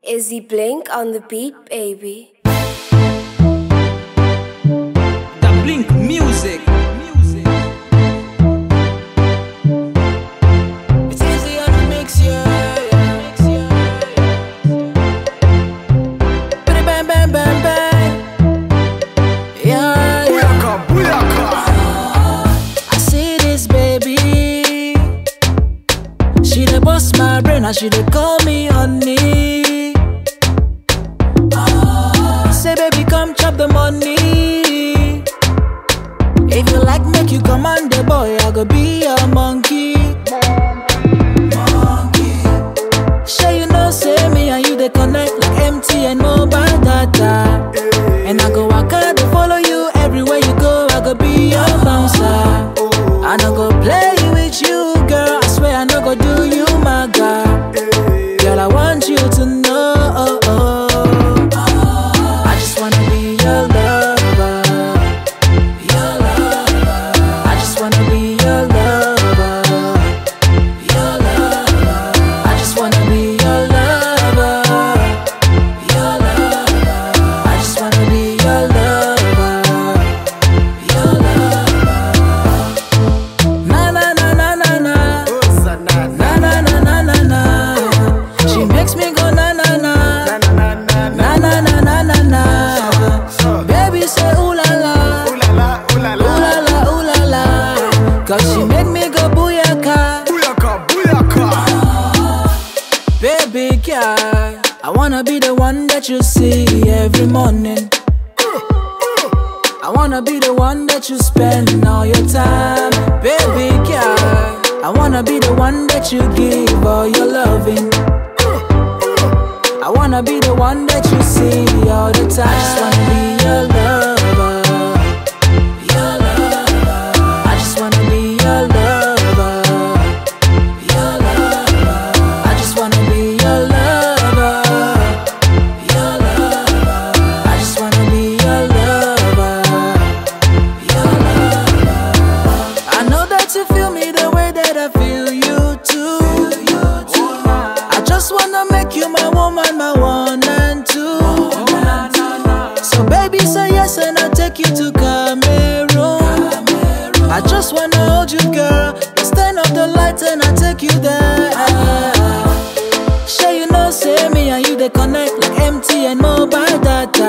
Is he blink on the beat, baby? The Blink Music. Music. It's easy on the mix, yeah. Bidi bang, bang, bang, bang. Yeah, yeah. Booyaka, booyaka. I see this baby. She dey bust my brain and she dey call me honey. Say baby, come chop the money. If you like, make you command the boy. I go be a monkey. Monkey. Sure you know, say me and you they connect like MTN mobile data. And I go walk out to follow you everywhere you go. I go be your bouncer. I no go play with you, girl. I swear I no go do you, my girl. Girl, I want you to know. I just wanna be your lover. Your lover. I just wanna be your lover. Your lover. I just wanna be your lover. Your lover. I just wanna be your lover. Your lover. Na na na na na na. Na na na na na na. She makes me go na na na. Na na na na na na. Baby say ooh la la. Ooh la la, ooh la la. Cause she make me go booyaka. Booyaka, booyaka. Baby girl, I wanna be the one that you see every morning. I wanna be the one that you spend all your time. Baby girl, I wanna be the one that you give all your loving. I wanna be the one that you see all the time. I just wanna be your lover. Your lover. I just wanna be your lover. Your lover. I just wanna be your lover. Your lover. I just wanna be your lover. Your lover. I know that you feel me the way that I feel you too. I just wanna make you my woman, my one and two. So baby, say yes and I'll take you to Cameroon. I just wanna hold you, girl. Let's turn off the lights and I'll take you there. Sure you know, say me and you they connect like MTN mobile data.